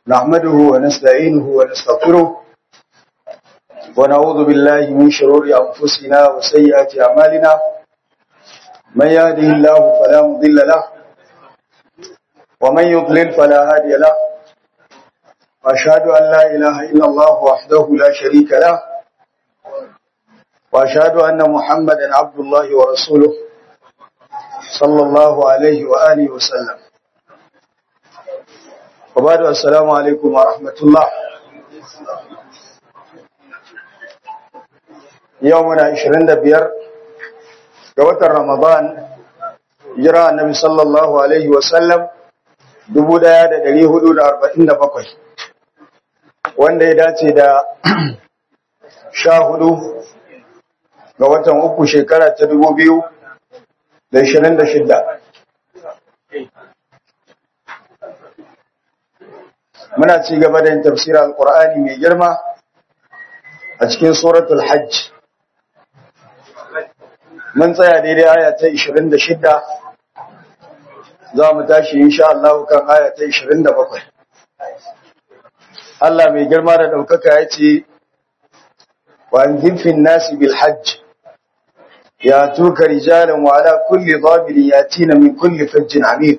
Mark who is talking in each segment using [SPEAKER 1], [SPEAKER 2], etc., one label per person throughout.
[SPEAKER 1] نحمده ونستعينه ونستغفره ونعوذ بالله من شرور أنفسنا وسيئات أعمالنا من يهده الله فلا مضل له ومن يضلل فلا هادي له وأشهد أن لا إله إلا الله وحده لا شريك له وأشهد أن محمدا عبد الله ورسوله صلى الله عليه وآله وسلم وبعد السلام عليكم ورحمة الله يومنا 25 ga watan Ramadan jira annabi sallallahu alaihi wasallam 1447 wanda ya dace da 14 ga watan uku shekara ta 2026 muna ci gaba da yin tafsirar alkur'ani mai girma a cikin suratul hajj mun tsaya daidai aya ta 26 za mu tashi insha Allah kan aya ta 27 Allah mai girma da daukaka ya ce wa anzifin nasi bil hajj ya tuka rijalan wa ala kulli dhabirin yatina min kulli fajjin amiq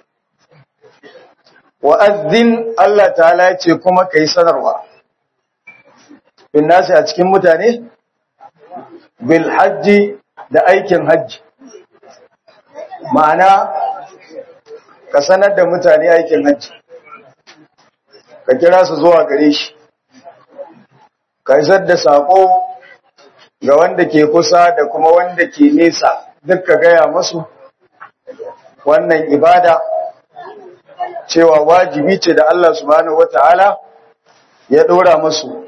[SPEAKER 1] wa'azzin Allah ta'ala ya ce kuma ka yi sanarwa, bin nasi a cikin mutane, bil hajji da aikin hajji, ma'ana ka sanar da mutane aikin hajji, ka kira su zuwa gare shi, ka isar da saƙo ga wanda ke kusa da kuma wanda ke nesa duk ka gaya masu wannan ibada. cewa wajibi ce da Allah subhanahu wata'ala ya dora musu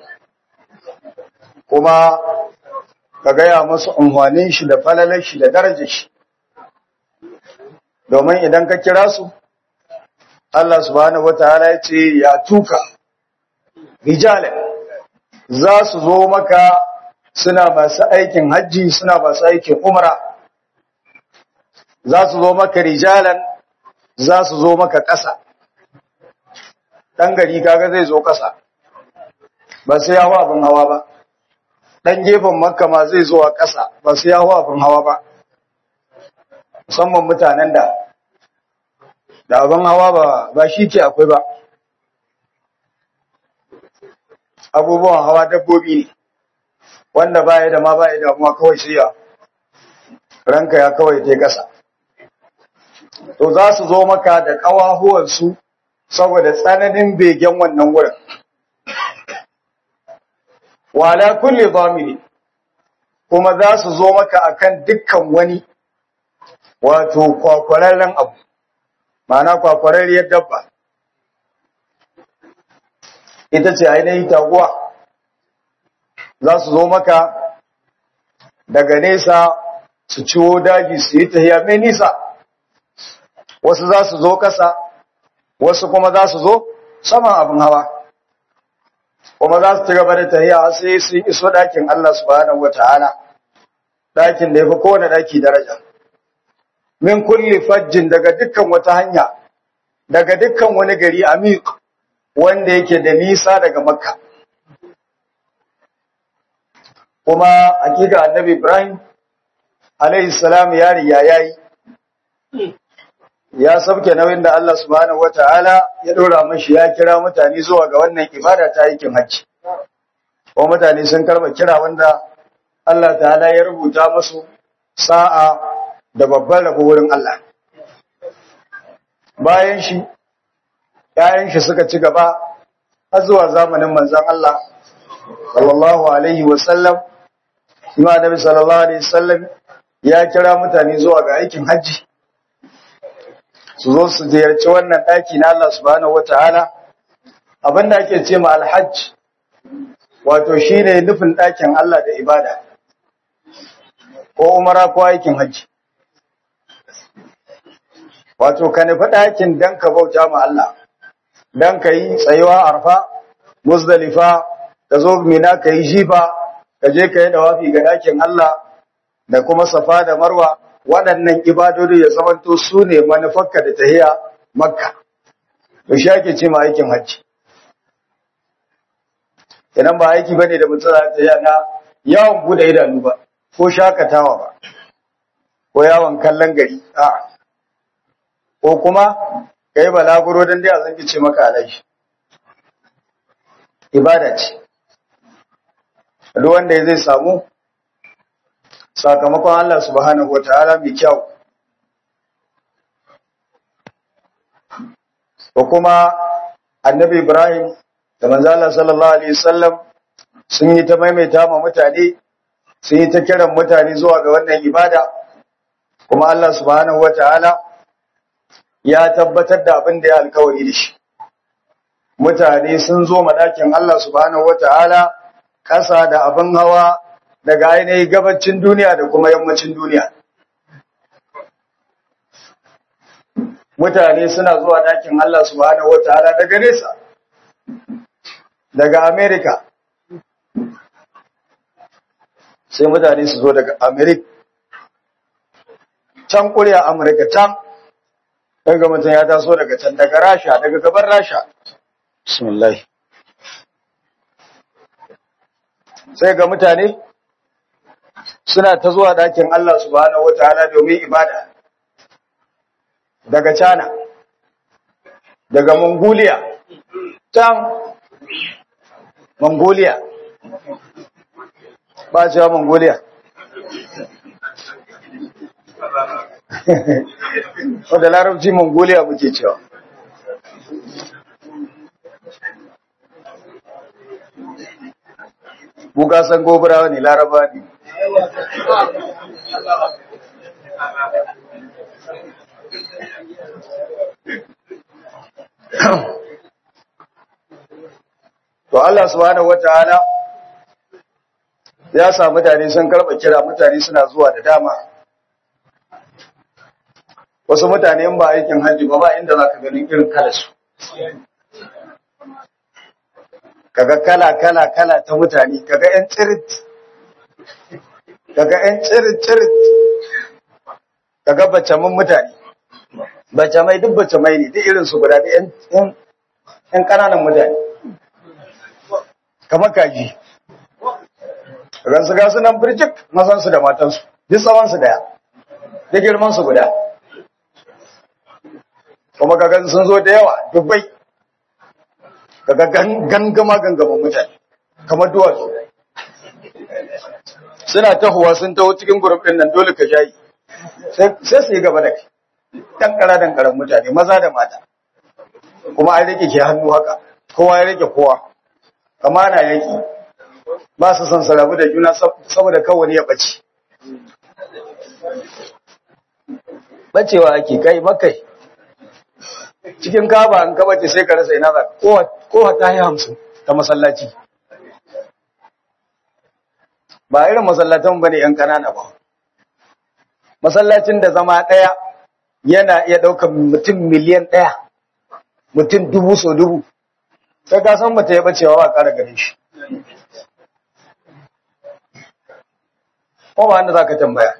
[SPEAKER 1] kuma ka gaya musu unhwanin shi da falalar shi da darajar shi domin idan ka kira su Allah subhanahu wata'ala ya ce ya tuka rijalan za su zo maka suna masu aikin hajji suna masu aikin umra za su zo maka rijalan za su zo maka ƙasa ɗan gari kaga zai zo ƙasa ba sai ya abin hawa ba ɗan gefen makka ma zai zo a ƙasa ba sai ya abin hawa ba musamman mutanen da da abin hawa ba ba shi ke akwai ba abubuwan hawa dabbobi ne wanda baya da ma baya damuwa kawai sai ya ranka ya kawai ta ƙasa to za su zo maka da ƙawahuwansu saboda tsananin begen wannan wurin. Wala kulle zamiri, kuma za su zo maka akan dukkan wani wato kwakwararren abu, ma'ana kwakwararriyar dabba. Ita ce ainihin taguwa, za su zo maka daga nesa su ciwo daji su yi tahiya mai nisa. wasu za su zo ƙasa wasu kuma za su zo saman abin hawa kuma za su ci gaba da tahiya sai su iso ɗakin Allah subhanahu wata'ala ɗakin da ya fi kowane ɗaki daraja min kulli fajjin daga dukkan wata hanya daga dukkan wani gari amiq wanda yake da nisa daga makka kuma hakika annabi ibrahim alaihi salam ya riya yayi ya sauke nauyin da Allah subhanahu wataala ya dora mashi ya kira mutane zuwa ga wannan ibada ta aikin hajji ko mutane sun karba kira wanda Allah ta'ala ya rubuta musu sa'a da babban rabo wurin Allah bayan shi ƴaƴan shi suka ci gaba har zuwa zamanin manzon Allah sallallahu alaihi wasallam kuma Nabi sallallahu alaihi wasallam ya kira mutane zuwa ga aikin hajji su zo su ziyarci wannan ɗaki na Allah subhanahu wata'ala abinda ake ce ma alhajj wato shine nufin ɗakin Allah da ibada ko umara ko aikin hajji wato ka nufi ɗakin dan ka bauta ma Allah dan ka yi tsayuwa arfa muzdalifa ka zo mina ka yi jifa ka je ka yi dawafi ga ɗakin Allah da kuma safa da marwa waɗannan ibadodi ya zamanto su ne manufarka da tahiya makka to shi ake ce ma aikin hajji kenan ba aiki bane da mutum za ta yana yawon bude idanu ba ko shakatawa ba ko yawon kallon gari a ko kuma kai balaguro dan dai a zanki ce maka alai ibada ce duk wanda zai samu sakamakon Allah subhanahu wataala mai kyau ko kuma annabi Ibrahim da manzo Allah sallallahu alaihi wasallam sun yi ta maimaita ma mutane sun yi ta kiran mutane zuwa ga wannan ibada kuma Allah subhanahu wataala ya tabbatar da abin da ya alkawari da shi mutane sun zo madakin Allah subhanahu wataala kasa da abin hawa daga ainihin gabacin duniya da kuma yammacin duniya mutane suna zuwa dakin Allah subhanahu wataala daga nesa daga America sai mutane su zo daga America can kuriya America can daga mutum ya taso daga can daga Rasha daga gaban Rasha bismillah sai ga mutane suna ta zuwa dakin Allah subhanahu wataala domin ibada daga China, daga Mongolia, can Mongolia, ba cewa Mongolia. Wadda larabci Mongolia muke cewa. Buka san gobarawa ne laraba ne. To Allah subhanahu wataala ya sa mutane sun karba kira mutane suna zuwa da dama. Wasu mutane in ba aikin hajji ba ba inda zaka ganin irin kalarsu. Kaga kala kala kala ta mutane, kaga ƴan tsirit. Kaga ƴan tsirit tsirit. Kaga bacamin mutane. Bacamai duk bacamai ne, duk irin su guda da ƴan ƴan ƙananan mutane. kamar kaji ransu ga sunan birjik mazansu da matansu duk tsawonsu daya da girmansu guda kuma kagan sun zo da yawa dubbai kaga gangama gangaman mutane kamar duwatsu suna tahowa sun taho cikin gurup ɗin nan dole ka jayi sai su yi gaba da kai dankara dankaran mutane maza da mata kuma an rike ke hannu haka kowa ya rike kowa kama na yaki ba su son sarabu da juna saboda kawai ya ɓace. Bacewa ake kai makai, cikin kaba an kabace sai ka rasa ina za kowa ta yi hamsin ta masallaci. Ba irin masallatan ba ne ‘yan ƙanana ba. Masallacin da zama ɗaya yana iya ɗaukar mutum miliyan ɗaya, mutum dubu so dubu. sai ka san bata yi bacewa ba ƙara gare shi ko ba wanda za ka tambaya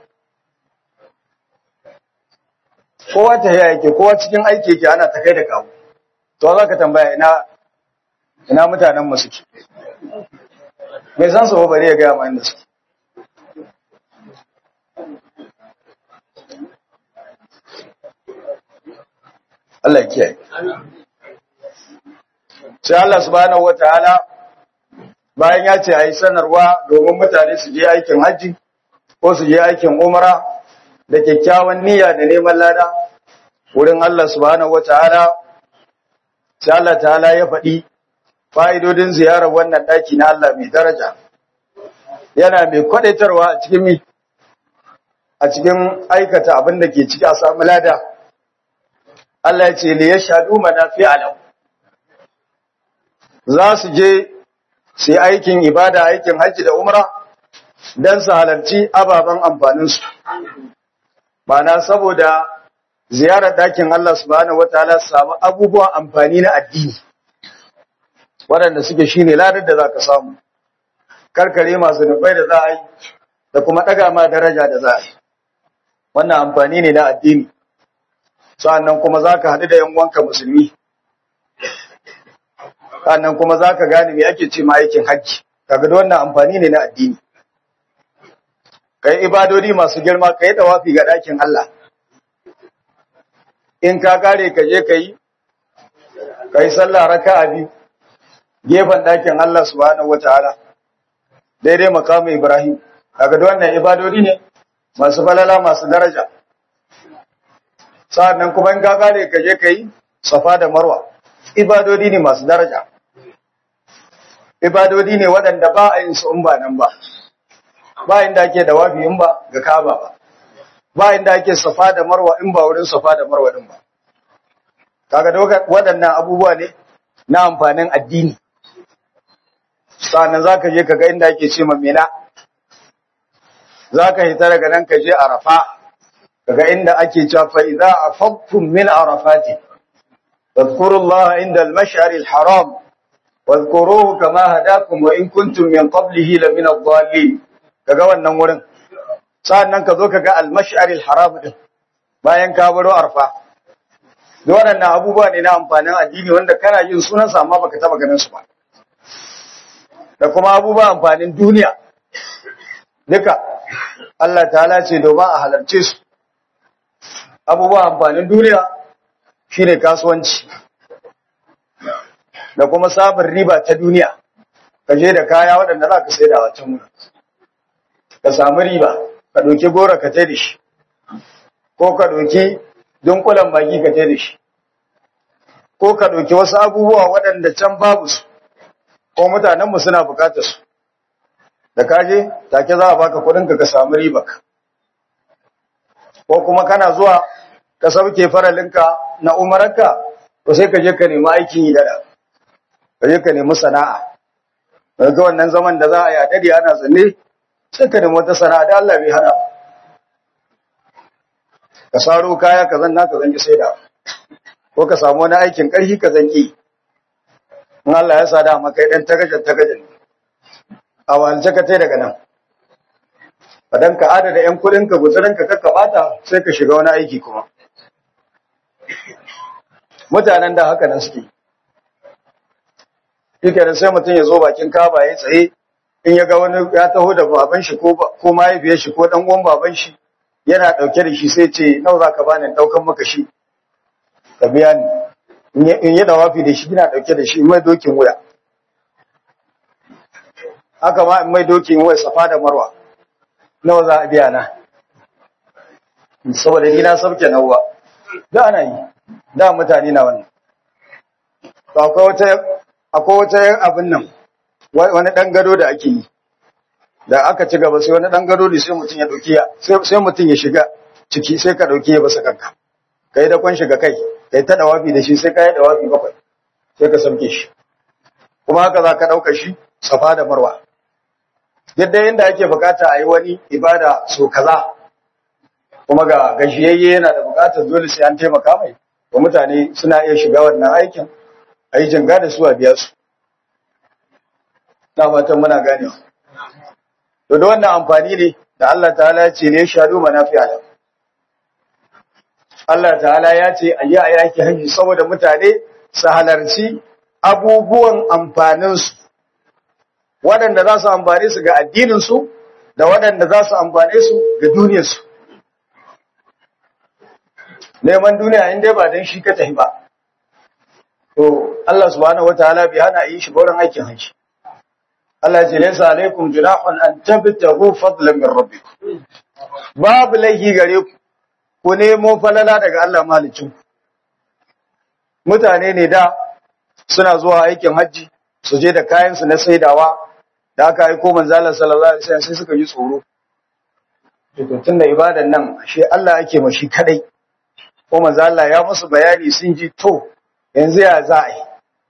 [SPEAKER 1] kowa ta yaya yake kowa cikin aiki yake ana ta kai da kawo to za ka tambaya ina ina mutanen mu suke mai san su bari ya gaya ma inda suke Allah ya kiyaye sai Allah subhanahu wataala bayan ya ce ayi sanarwa domin mutane su je aikin haji ko su je aikin umra da kyakkyawan niyya da neman lada wurin Allah subhanahu wataala sai Allah ta'ala ya faɗi fa'idodin ziyarar wannan ɗaki na Allah mai daraja yana mai kwadaitarwa a cikin mi a cikin aikata abin da ke ciki a samu lada Allah ya ce li yashhadu manafi'a lahu za su je su yi aikin ibada aikin hajji da umra don su halarci ababen amfaninsu mana saboda ziyarar dakin Allah subhanahu wataala su samu abubuwan amfani na addini waɗanda suke shine ladar da za ka samu karkare masu nufai da za a yi da kuma ɗaga ma daraja da za a yi wannan amfani ne na addini sa'annan kuma za ka haɗu da yan wanka musulmi sannan kuma za ka gane me ake ce ma aikin hajji kaga da wannan amfani ne na addini kai ibadodi masu girma kai tawafi ga ɗakin Allah in ka kare ka je ka yi ka yi sallah raka'a biyu gefen ɗakin Allah subhanahu wataala daidai makamu Ibrahim kaga da wannan ibadodi ne masu falala masu daraja sa'annan kuma in ka kare ka je ka yi safa da marwa ibadodi ne masu daraja ibadodi ne waɗanda ba a yin su in ba nan ba ba inda ake da wafi in ba ga Kaaba ba ba inda ake safa da marwa in ba wurin safa da marwa din ba kaga waɗannan abubuwa ne na amfanin addini sannan zaka je kaga inda ake ce mina zaka hita daga nan ka je arafa kaga inda ake cewa fa idza afaqtum min arafati fadhkurullaha inda al-mash'ar al-haram wadhkuruhu kama hadakum wa in kuntum min qablihi la min ad-dallin kaga wannan wurin sannan ka zo kaga al-mash'ar al-haram din bayan ka baro arfa da waɗannan abubuwa ne na amfanin addini wanda kana yin sunan sa amma baka taba ganin su ba da kuma abubuwa amfanin duniya duka Allah ta'ala ce domin a halarce su abubuwa amfanin duniya shine kasuwanci da kuma sabon riba ta duniya ka je da kaya waɗanda za ka sai da wancan wurin ka samu riba ka ɗauki gora ka tai da shi ko ka ɗauki dunkulan baki ka tai da shi ko ka ɗauki wasu abubuwa waɗanda can babu su ko mutanenmu suna bukatar su da kaje take za a baka kuɗinka ka samu riba ka ko kuma kana zuwa ka sauke faralinka na umararka to sai ka je ka nemi aikin yi dada ka je ka nemi sana'a daga wannan zaman da za a yi a dade ana zanne sai ka nemi wata sana'a da Allah bai hana ka saro kaya ka zanna ka zanki sai da ko ka samu wani aikin ƙarfi ka zanki in Allah ya sa da maka dan tagajan tagajan a walce ka tai daga nan Fadan ka adada ‘yan kudinka guzurinka kakka bata sai ka shiga wani aiki kuma. Mutanen da haka nan suke. Shike da sai mutum ya zo bakin kaba ya tsaye in ya ga wani ya taho da baban shi ko mahaifiyar shi ko ɗan uwan baban shi yana ɗauke da shi sai ce nawa za ka bani ɗaukan maka shi ka biya ni in yi dawafi da shi yana ɗauke da shi in mai dokin wuya. Haka ma in mai dokin wuya safa da marwa. nawa za a biya na saboda ni na sauke nawa da ana yi da mutane na wannan akwai wata akwai wata abin nan wani dan gado da ake yi da aka ci gaba sai wani dan gado ne sai mutum ya dauki sai mutum ya shiga ciki sai ka dauki ya basa kanka kai da kwan shiga kai kai ta dawafi da shi sai ka yi dawafi bakwai sai ka sauke shi kuma haka za ka dauka shi safa da marwa yadda yadda ake bukata a yi wani ibada so kaza kuma ga gajiyayye yana da bukatar dole sai an taimaka mai wa mutane suna iya shiga wannan aikin a yi jinga da su a biya su na fatan muna ganewa to da wannan amfani ne da Allah ta'ala ya ce ne shaɗu manafi'a da Allah ta'ala ya ce a yi a yaki hanyar saboda mutane su halarci abubuwan amfaninsu waɗanda za su amfane su ga addininsu da waɗanda za su amfane su ga duniyarsu. Neman duniya in dai ba don shi ka tafi ba. To, Allah subhanahu wa ta'ala bai hana yi shi wurin aikin hanci. Allah ce, Laisa alaikum junahun an tabtahu fadlan min rabbikum. Babu laifi gare ku, ku nemo falala daga Allah malicin. Mutane ne da suna zuwa aikin hajji, su je da kayansu na saidawa, da aka aiko manzalar sallallahu alaihi wasallam sai suka ji tsoro tun da ibadan nan shi Allah ake ma shi kadai ko manzo Allah ya musu bayani sun ji to yanzu ya za a yi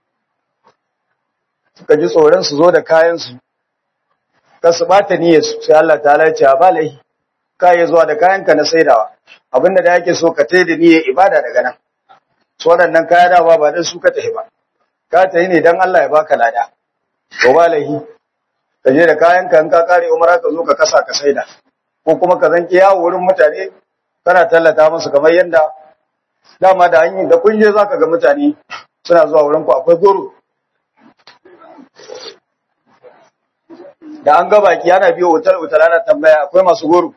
[SPEAKER 1] suka ji tsoron su zo da kayan su ka su bata niyyar su sai Allah ta'ala ya ce ba lahi ka yi zuwa da kayan ka na saidawa abinda da yake so ka tai da niyyar ibada daga nan su waɗannan kaya da ba ba dan su ka tafi ba ka tafi ne dan Allah ya baka lada to ba lahi ka je da kayan ka in ka kare umara ka zo ka kasa ka saida ko kuma ka zanke yawo wurin mutane kana tallata musu kamar yanda dama da hanyar da kun je zaka ga mutane suna zuwa wurin ku akwai goro da an ga baki ana biyo otal otal ana tambaya akwai masu goro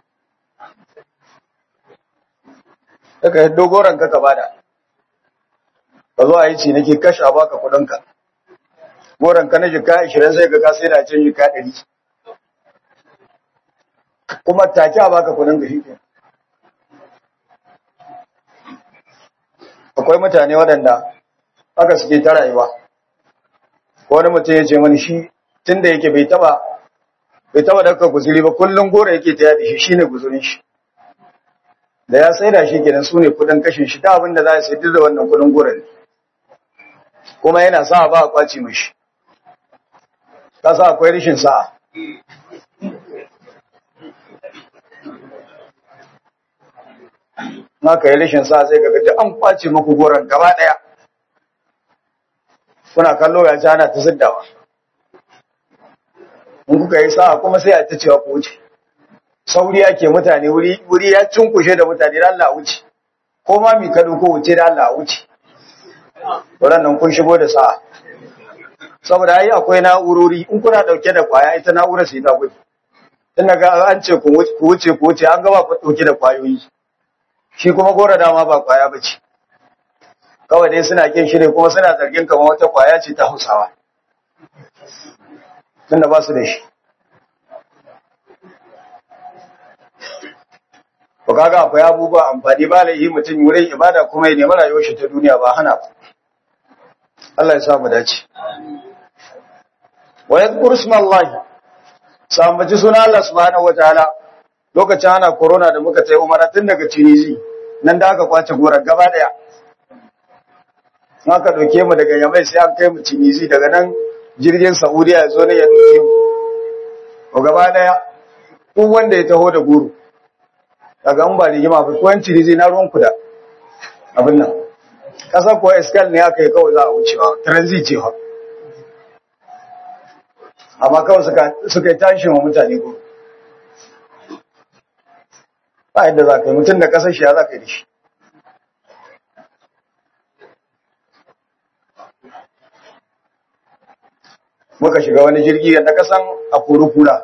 [SPEAKER 1] daga yaddo goron ka ka bada ka zo a yi ci nake kashe a baka kudinka goron ka na jika 20 sai ka ka sai da can jika 100 kuma take a baka kudin ka shi akwai mutane waɗanda aka suke ta rayuwa ko wani mutum ya ce mani shi tun da yake bai taba bai taba daga guzuri ba kullum gora yake ta yadi shi shine guzurin shi da ya sai da shi kenan su ne kudin kashin shi ta abin da za a sai da wannan kudin gora ne kuma yana sa ba a kwaci mashi ka sa akwai rishin sa'a ka yi rashin sa sai kaga duk an kwace muku goron gaba daya kuna kallo ya ci ana ta siddawa in kuka yi sa'a kuma sai a ta cewa ku wuce sauri ake mutane wuri wuri ya cunkushe da mutane da Allah wuce ko ma mi kado ko wuce da Allah wuce nan kun shigo da sa'a saboda ai akwai na'urori in kuna dauke da kwaya ita na'urar sai ta gudu tun daga an ce ku wuce ku wuce an gaba ku dauke da kwayoyi shi kuma gora dama ba kwaya ba ce kawai dai suna kin shi ne kuma suna zargin kamar wata kwaya ce ta hausawa tunda ba su da shi ko kaga akwai abubuwa amfani ba laihi mutum wurin ibada kuma ya nemi rayuwar shi ta duniya ba hana ba Allah ya sa mu dace wa yadhkur ismallahi sambaci suna Allah subhanahu wataala lokacin ana corona da muka tai umara tun daga Tunisi nan da aka kwace gorar gaba daya aka dauke mu daga Yamai sai an kai mu Tunisi daga nan jirgin Saudiya ya zo ne ya dauke mu ko gaba daya duk wanda ya taho da guru daga an ba rigima ba ko yanci Tunisi na ruwan ku da abin nan kasar ko escal ne aka yi kawai za a wucewa transit ce fa amma kawai suka suka yi tashin wa mutane guru ba yadda za ka yi mutum da kasar shi ya za ka yi da shi muka shiga wani jirgi yadda kasan a kura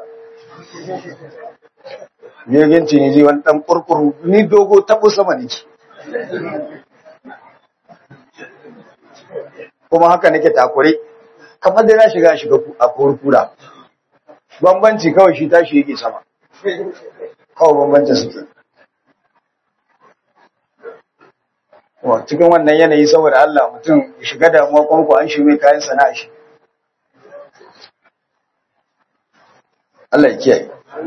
[SPEAKER 1] jirgin ciniji wani ɗan kurkuru ni dogo taɓo sama ne kuma haka nake takure kamar da na shiga shiga a kurkura bambanci kawai shi tashi yake sama kawai bambancin suke wa cikin wannan yanayi saboda Allah mutum shiga damuwa kwanku an shi mai kayan sana'a shi Allah ya kiyaye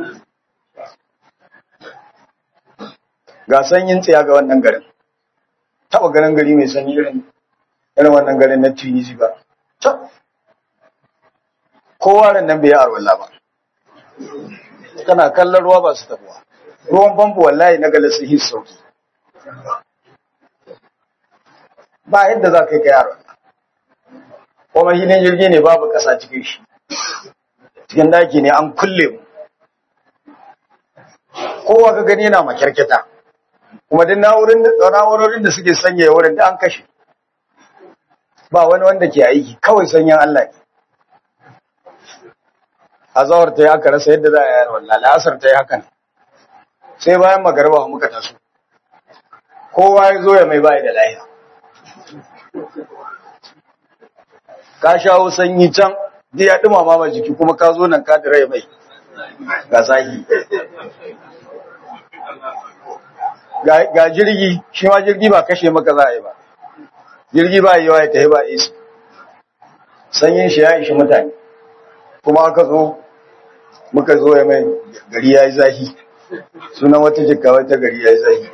[SPEAKER 1] ga sanyin tsaya ga wannan garin taba garin gari mai sanyi irin irin wannan garin na Tunisi ba kowa ran nan bai yi arwalla ba kana kallon ruwa ba su tabuwa ruwan famfo wallahi na galasi his sauki ba yadda za ka yi ka yaro kuma shi ne jirgi ne babu ƙasa cikin shi cikin daki ne an kulle mu kowa ka gani yana makyarketa kuma duk na'urorin da suke sanya wurin da an kashe ba wani wanda ke aiki kawai sanyin Allah ne a zawar ta yi aka rasa yadda za a yayar wallah la'asar ta yi hakan sai bayan magarba muka taso kowa ya zo ya mai bayi da lahiya ka shawo sanyi can da ya dumama ma jiki kuma ka zo nan ka dira mai ga sahi ga jirgi shi ma jirgi ba kashe maka za a yi ba jirgi ba yi yawa ya tafi ba isi sanyin shi ya ishi mutane kuma aka zo muka zo ya mai gari ya yi zahi sunan wata jika wata gari ya yi zahi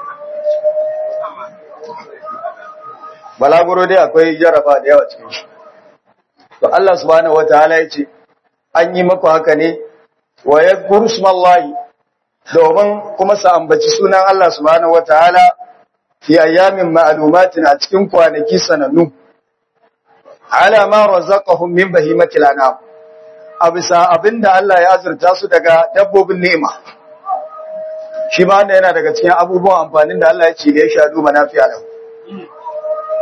[SPEAKER 1] balaguro dai akwai jaraba da yawa cikin shi to Allah subhanahu wataala ya ce an yi maku haka ne wa yadhkuru smallahi domin kuma sa ambaci sunan Allah subhanahu wataala fi ayyamin ma'lumatin a cikin kwanaki sanannu ala ma razaqahum min bahimatil anam a bisa abinda Allah ya azurta su daga dabbobin ni'ima shi ma yana daga cikin abubuwan amfanin da Allah ya ce da ya shadu manafi'a lahu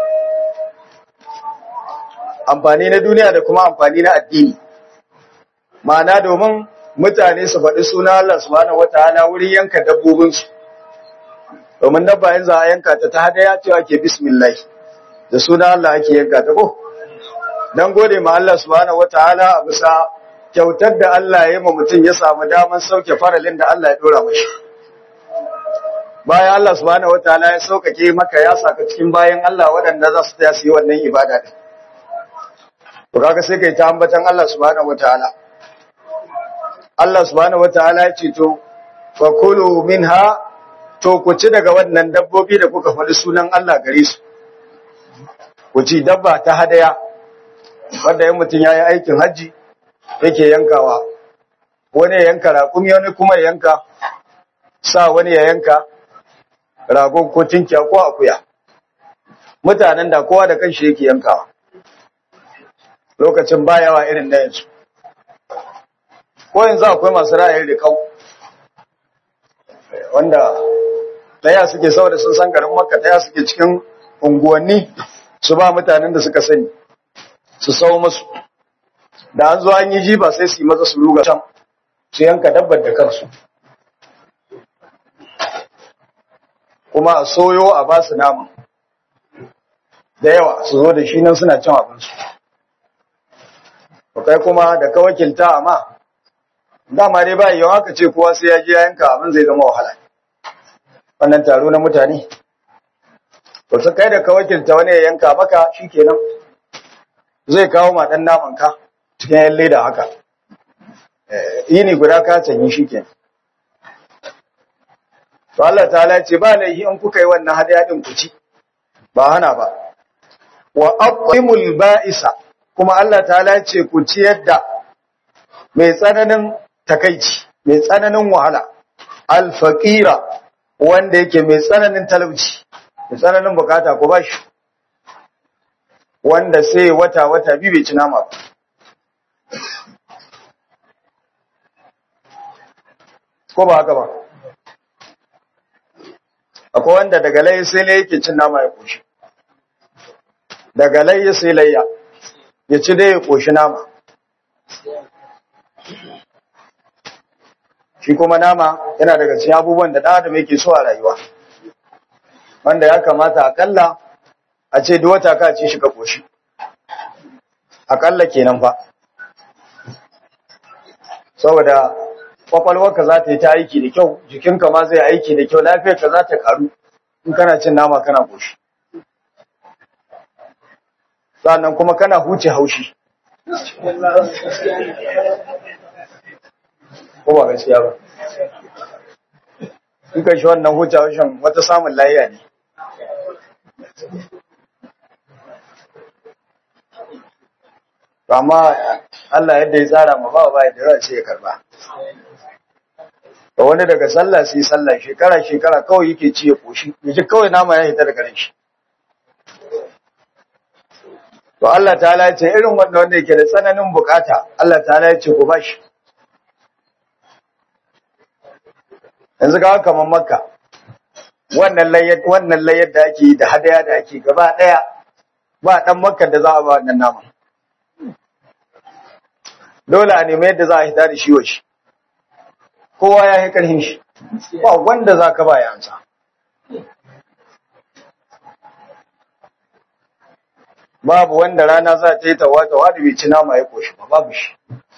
[SPEAKER 1] amfani na duniya da kuma amfani na addini ma'ana domin mutane su faɗi suna Allah subhanahu wataala wurin yanka dabbobinsu domin dabba yanzu a yanka ta ta hadaya cewa ke bismillah da suna Allah ake yanka ta ko dan gode ma Allah subhanahu wataala a bisa kyautar da Allah ya yi ma mutum ya samu daman sauke faralin da Allah ya dora mashi bayan Allah subhanahu wataala ya saukake maka ya saka cikin bayan Allah waɗanda za su tsaya su yi wannan ibada din to kaga sai kai ta ambatan Allah subhanahu wataala Allah subhanahu wataala ya ce to fakulu minha to ku ci daga wannan dabbobi da kuka faɗi sunan Allah gare su ku ci dabba ta hadaya wanda yin mutum ya yi aikin hajji yake yankawa wani ya yanka raƙumi wani kuma ya yanka sa wani ya yanka rago ko tinkiya ko akuya mutanen da kowa da kanshi yake yankawa lokacin bayawa irin na yanzu ko yanzu akwai masu ra'ayin rikau wanda daya suke saboda sun san garin makka daya suke cikin unguwanni su ba mutanen da suka sani su sau musu da an zo an yi jiba sai su yi maza su ruga can su yanka dabbar da kansu kuma a soyo a ba su nama da yawa su zo da shi nan suna cin abinsu kai kuma da ka wakilta amma dama dai ba yawan haka ce kowa sai ya je ya yanka abin zai zama wahala wannan taro na mutane to su kai da ka wakilta wani ya yanka maka shikenan zai kawo ma dan naman ka cikin yan leda haka yini guda ka canyi shikenan to Allah ta'ala ce ba laihi in kuka yi wannan hadiya din ku ci ba hana ba wa aqimul ba'isa kuma Allah ta'ala ce ku ci yadda mai tsananin takaici mai tsananin wahala alfaqira wanda yake mai tsananin talauci mai tsananin bukata ko bashi wanda sai wata wata biyu bai ci nama ba ko ba haka ba akwai wanda daga layi sai layi yake cin nama ya koshi daga layi sai layya ya ci dai ya koshi nama shi kuma nama yana daga cikin abubuwan da ɗan yake so a rayuwa wanda ya kamata akalla a ce duk wata ka ci shi ka koshi akalla kenan fa saboda kwakwalwarka za ta yi ta aiki da kyau jikinka ma zai aiki da kyau lafiyarka za ta karu in kana cin nama kana koshi sannan kuma kana huce haushi ko ba gaskiya ba in ka shi wannan huce haushin wata samun layiya ne amma Allah yadda ya tsara ma ba ba da ran sai ya karba da wani daga sallah sai sallah shekara shekara kawai yake ci ya koshi yaji kawai nama ya hita daga shi to Allah ta'ala ya ce irin wanda wanda yake da tsananin bukata Allah ta'ala ya ce ku bashi yanzu ga kamar makka wannan layyar wannan layyar da ake da hadaya da ake gaba daya ba dan makka da za a ba wannan nama dole a nemi yadda za a hita da shi wa shi kowa ya yi ƙarfin shi ba wanda za ka ba ya amsa babu wanda rana za ta yi tawa-tawa da bai ci nama ya koshi ba babu shi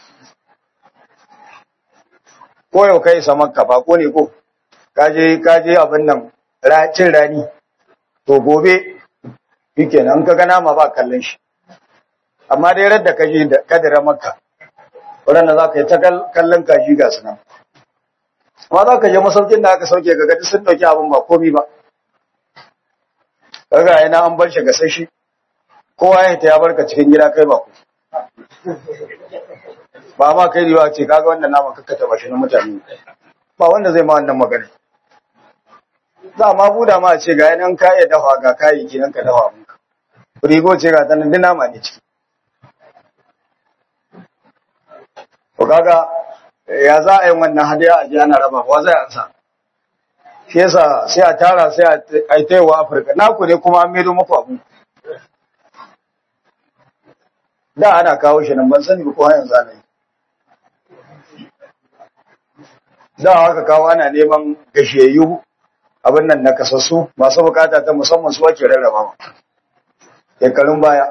[SPEAKER 1] ko yau kai sa makka ba ko ne ko kaje kaje abin nan cin rani to gobe yake nan ka ga nama ba kallon shi amma dai radda kaje da kadira makka waɗanda za ka yi ta kallon kashi ga su nan amma za ka je masaukin da aka sauke ga gaji sun ɗauki abin ba komi ba kaga yana an bar shi ga sashi kowa ya ta ya barka cikin gida kai ba ku ba ma kai riwa ce kaga wannan naman kakka taba shi na mutane ba wanda zai ma wannan magana za ma buda ma ce ga yanan ka iya dafa ga kayayyaki nan ka dafa abinka rigo ce ga tanan duk nama ne ciki to kaga ya za a yi wannan hadiya a ji ana raba ba zai ansa shi yasa sai a tara sai a yi taiwa afirka naku ne kuma an maido muku abu da ana kawo shi nan ban sani ba ko yanzu ana yi da haka kawo ana neman gashiyayyu abin nan na kasassu masu bukata ta musamman su ake rarraba shekarun baya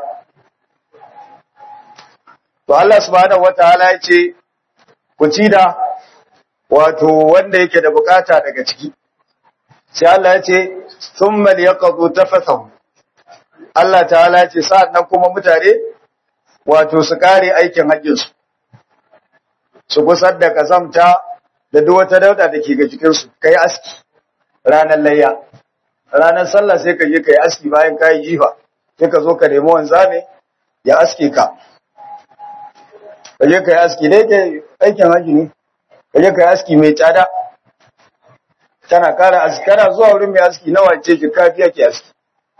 [SPEAKER 1] to Allah subhanahu wataala ya ce ku ci da wato wanda yake da bukata daga ciki sai Allah ya ce thumma liyaqdu tafathahu Allah ta'ala ya ce sa'annan kuma mutane wato su kare aikin hajjin su su gusar da kasamta da duk wata dauda da ke ga jikin su kai aski ranar layya ranar sallah sai ka je kai aski bayan kai jifa sai ka zo ka nemi wanzame ya aske ka kaje kai aski dai ke aikin haji ne kaje kai aski mai tsada kana kara aski kana zuwa wurin mai aski nawa ce ki kafiya ke aski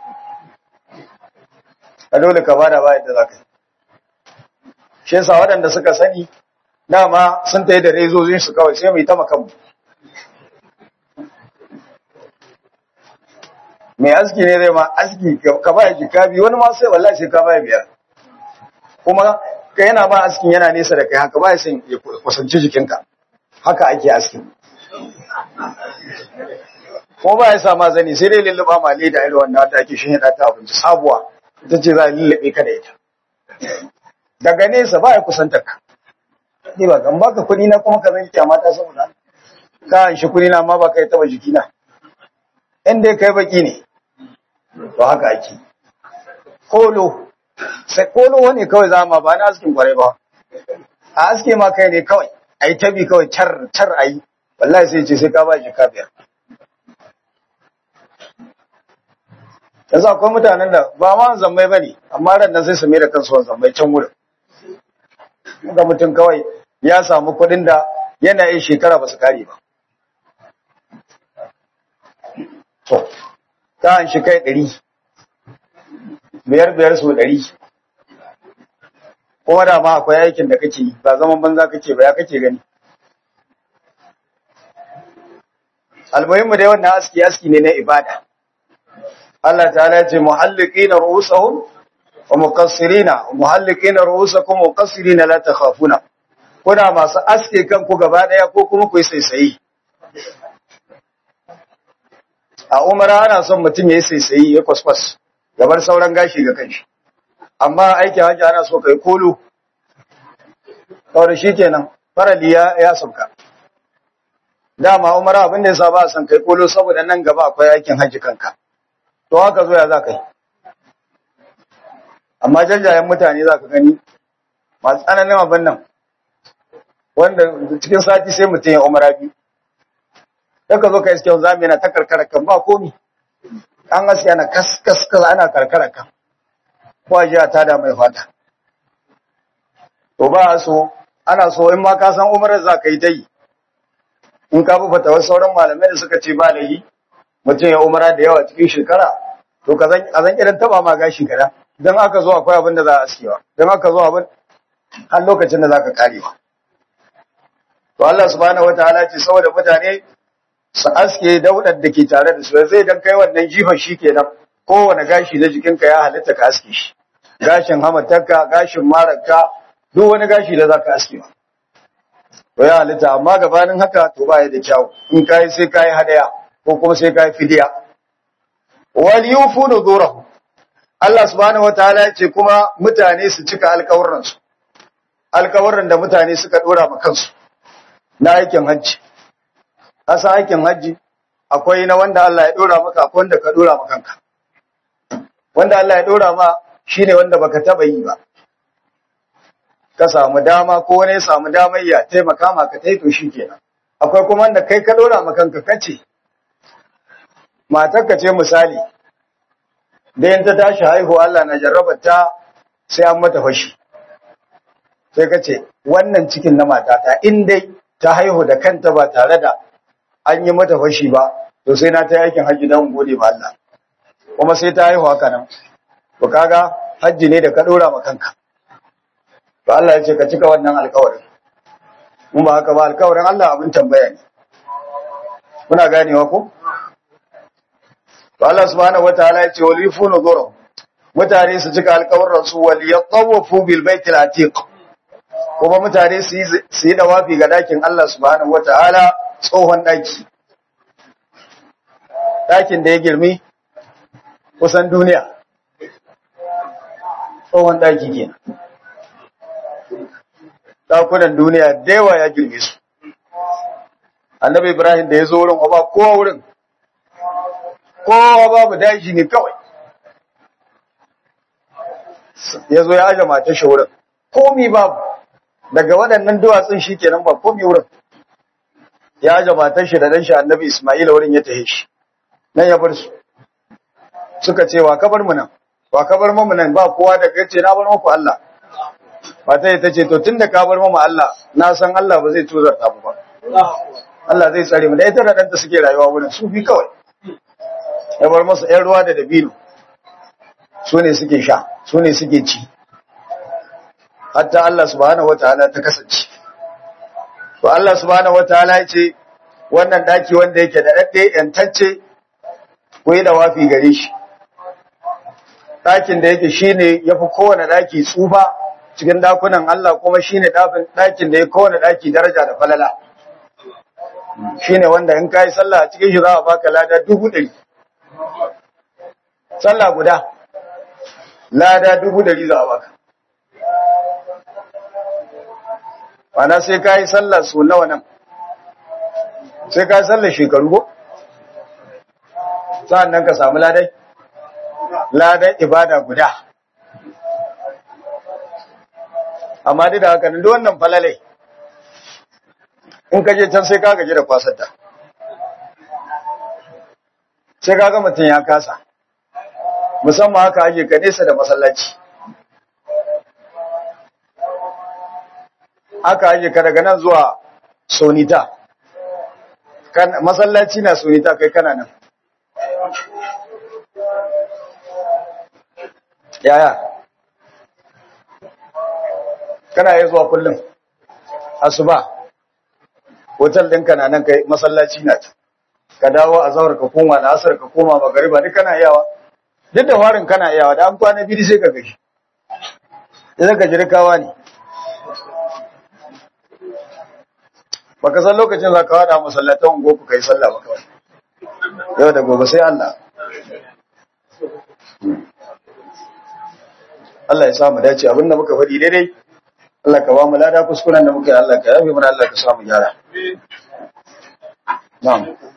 [SPEAKER 1] a dole ka bada bayan da zaka shi yasa waɗanda suka sani dama sun tayi da rezozin su kawai sai mu yi ta makamu mai aski ne zai ma aski ka baya jika biyu wani ma sai wallahi sai ka baya biyar kuma ka yana ba askin yana nesa da kai haka ba ya san ya kusanci jikinka haka ake askin kuma ba ya sa ma zani sai dai lulluɓa ma leda irin wannan da ake shin ta abinci sabuwa ita ce za a lullube ka da ita daga nesa ba ya kusanta ka ni ba kan baka kuɗi na kuma ka zan kyamata saboda ka an shi kuɗi na ma ba ka yi taɓa jikina in dai kai baki ne to haka ake kolo sai kolo wani kawai zama ba na askin kwarai ba a aske ma kai ne kawai a yi tabi kawai car car a yi wallahi sai ce sai ka ba shi biyar. yanzu akwai mutanen da ba ma zammai ba ne amma ran nan sai su mai da kansu wani zammai can wurin ga mutum kawai ya samu kuɗin da yana yin shekara ba su kare ba to ta an shi kai ɗari biyar biyar su ɗari kuma da ma akwai aikin da kake yi ba zaman banza kake ba ya kake gani almuhimmu dai wannan aski aski ne na ibada Allah ta'ala ya ce muhalliqina ru'usahum wa muqassirina muhalliqina ru'usakum wa muqassirina la takhafuna kuna masu aske kanku gaba daya ko kuma ku yi saisayi a umara ana son mutum ya yi saisayi ya kwaskwas ya bar sauran gashi ga kanshi amma aikin hajji ana so kai kolo kawai shi kenan farali ya ya sauka dama umara abin da ya sa ba san kai kolo saboda nan gaba akwai aikin hajji kanka to haka zo ya za ka yi amma jajayen mutane za ka gani masu tsananin abin nan wanda cikin sati sai mutum ya umara biyu daga zo ka iske zami yana ta karkara kan ba komi an gaskiya na kas kas kas ana karkara kan ko a jiya ta da mai fata to ba so ana so in ma ka san umarar za ka yi ta yi in ka bi fatawar sauran malamai da suka ce ba da yi mutum ya umara da yawa cikin shekara to ka zan a zan irin taba ma gashi kada dan aka zo akwai abin da za a askewa dan aka zo abin har lokacin da za ka karewa to Allah subhanahu wataala ce saboda mutane su aske daudar da ke tare da su zai dan kai wannan jifan shi kenan kowane gashi na jikinka ya halitta ka aske shi gashin hamatarka gashin mararka duk wani gashi da zaka aske ba to ya halitta amma gabanin haka to ba ya da kyau in kai sai kai hadaya ko kuma sai kai fidiya wal yufu nuzurahu Allah subhanahu wataala ya ce kuma mutane su cika alƙawurran su alƙawurran da mutane suka dora ma kansu na aikin hajji asa aikin hajji akwai na wanda Allah ya dora maka akwai wanda ka dora maka kanka wanda Allah ya dora ma shine wanda baka taba yi ba ka samu dama ko wani ya samu damar ya taimaka maka tai to shikenan akwai kuma wanda kai ka dora maka kanka kace matar ka ce misali da in ta tashi haihuwa Allah na jarrabar ta sai an mata fashi sai ka ce wannan cikin na matata in dai ta haihu da kanta ba tare da an yi mata fashi ba to sai na ta yi aikin hajji don gode ma Allah kuma sai ta haihu haka nan to kaga hajji ne da ka dora ma kanka to Allah ya ce ka cika wannan alƙawarin mun ba haka ba alƙawarin Allah abin tambaya ne kuna ganewa ko to Allah subhanahu wataala ya ce wal yufunu dhuru mutane su cika alƙawarin su wal yatawafu bil baitil atiq kuma mutane su yi su yi dawafi ga dakin Allah subhanahu wataala tsohon ɗaki ɗakin da ya girmi kusan duniya tsohon ɗaki ke ɗakunan duniya da yawa ya girme su annabi ibrahim da ya zo wurin ba kowa wurin kowa babu daji ne kawai ya zo ya aje matar shi wurin komi babu daga waɗannan duwatsun shi kenan ba komi wurin ya aje matar shi da ɗan shi annabi ismaila wurin ya tahe shi nan ya bar su suka ce wa kabar mu nan wa kabar mu nan ba kowa da kace na bar muku Allah mata ta ce to tunda ka bar mu Allah na san Allah ba zai tuzar ta ba Allah zai tsare mu da ita da ɗanta suke rayuwa wurin su fi kawai ya bar masa ‘yan ruwa da dabino su ne suke sha su ne suke ci hatta Allah subhanahu wa ta'ala ta kasance to Allah subhanahu wa ta'ala ya ce wannan daki wanda yake da ɗaɗɗe ‘yantacce ko yi da wafi gare shi ɗakin da yake shi ne ya fi kowane ɗaki tsufa cikin ɗakunan Allah kuma shi ne ɗakin da ya kowane ɗaki daraja da falala shi ne wanda in ka yi sallah a cikin shi za a baka lada dubu ɗari sallah guda lada dubu ɗari za a baka Mana sai ka yi sallah su nawa nan sai ka yi sallah shekaru ko sa'an nan ka samu ladai ladan ibada guda amma duk da haka nan duk wannan falalai in ka je can sai ka gaji da kwasarta sai ka ga mutum ya kasa musamman haka ake ka nesa da masallaci haka ake ka daga nan zuwa sonita masallaci na sonita kai kana nan yaya kana yi zuwa kullum asuba hotel ɗinka na nan kai masallaci na ta ka dawo a zaur ka koma da asar ka koma magariba duk kana iyawa duk da warin kana iyawa da an kwana biyu sai ka gashi idan ka jirkawa ne baka san lokacin za ka wada masallatan goku kai sallah ba kawai yau da gobe sai Allah Allah ya samu dace abinda muka faɗi daidai Allah ka ba mu lada kuskuren da muka yi Allah ka yafe mana Allah ka samu gyara na'am